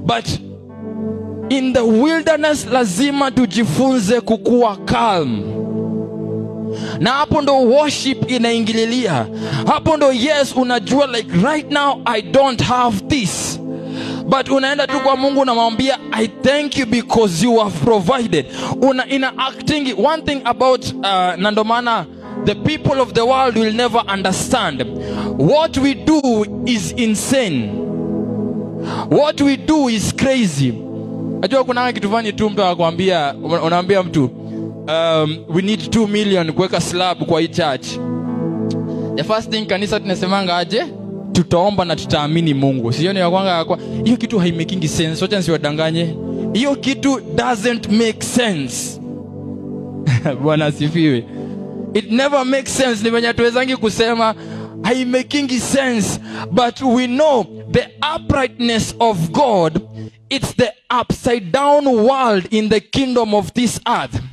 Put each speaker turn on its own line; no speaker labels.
but in the wilderness lazima tujifunze kukuwa calm na hapo ndo worship inaingililia hapo ndo yes unajua like right now i don't have this but unaenda tu kwa mungu unamwambia i thank you because you have provided una ina acting one thing about uh, na ndo maana the people of the world will never understand what we do is insane what we do is crazy najua kunanga kitu fani tu mtu anakwambia unaambia mtu um, we need 2 million kuweka slab kwa hii church the first thing kanisa tunasemanga aje tutaomba na tutaamini mungu sioni yakwanga kwa hiyo kitu haimakingi sense wacha nsiwadanganye hiyo kitu doesn't make sense bwana asifiwe it never makes sense ni venye tuwezangi kusema haimakingi sense but we know the uprightness of god it's the upside down world in the kingdom of this earth